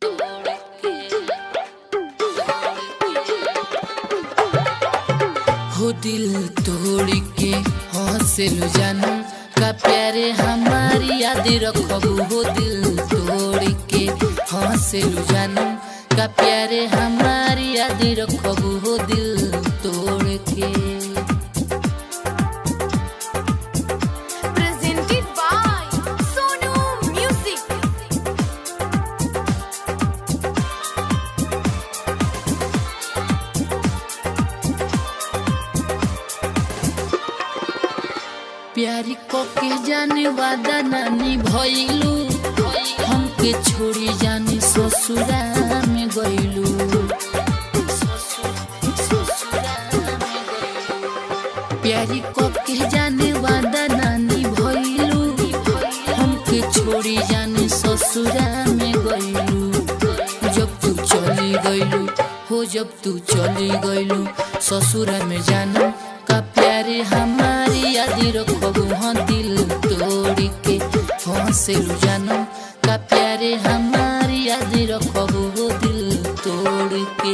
हो दिल तोड़ के हंसलू जानम का प्यारे हमारी याद रखबू हो दिल तोड़ के हंसलू जानम का प्यारे हमारी याद रखबू हो दिल तोड़ के Presented by Sonu Music. प्यारी को के जाने वादा नानी भइलू हमके छोड़ी जाने ससुरा में गइलू प्यारी को के जाने वादा नानी भइलू हमके छोड़ी जाने ससुरा में गइलू जब तू चली गइलू हो जब तू चली गइलू ससुरा में जानू का प्यारे हमारी याद रखबू हाँ दिल तोड़ के हंसलू जानू का प्यारे हमारी याद रखबू हो दिल तोड़ के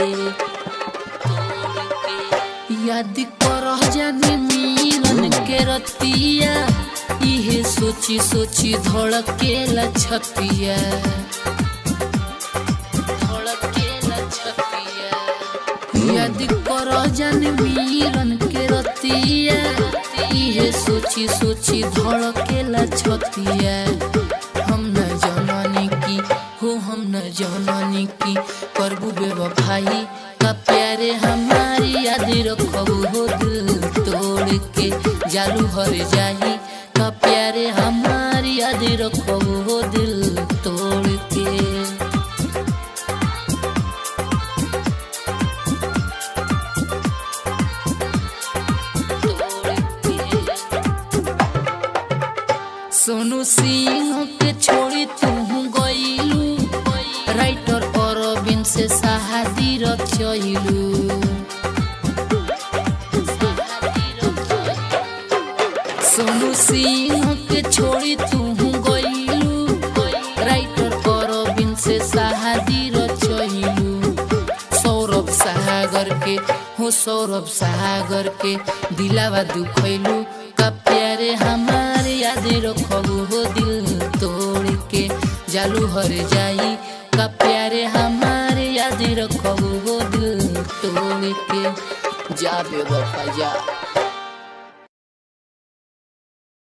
याद करह जाने मिलन के रतिया इहे सोची सोची धड़केला छतिया धड़केला छतिया याद करह जाने मिलन के रतिया इहे सोची सोची धड़केला छतिया हम न जननी की हो हम न जननी की करबू बेवफाई का प्यारे हमारी याद रखबू हो दिल तोड़ के जालू हर जाही का प्यारे हमारी याद रखबू हो दिल तोड़ के सोनू सिंह के छोड़ी तू गइलू राइटर अरविंद से शादी रचैलू सोनू सिंह के छोड़ी तू गइलू राइटर अरविंद से शादी रचैलू सौरभ सागर के हो सौरभ सागर के दिलावा दुखैलू का प्यारे हमारे याद रखबू हो दिल तोड़ के जालू हर जाई का प्यारे हमारे याद रखबू हो दिल तोड़ के जा बेवफा जा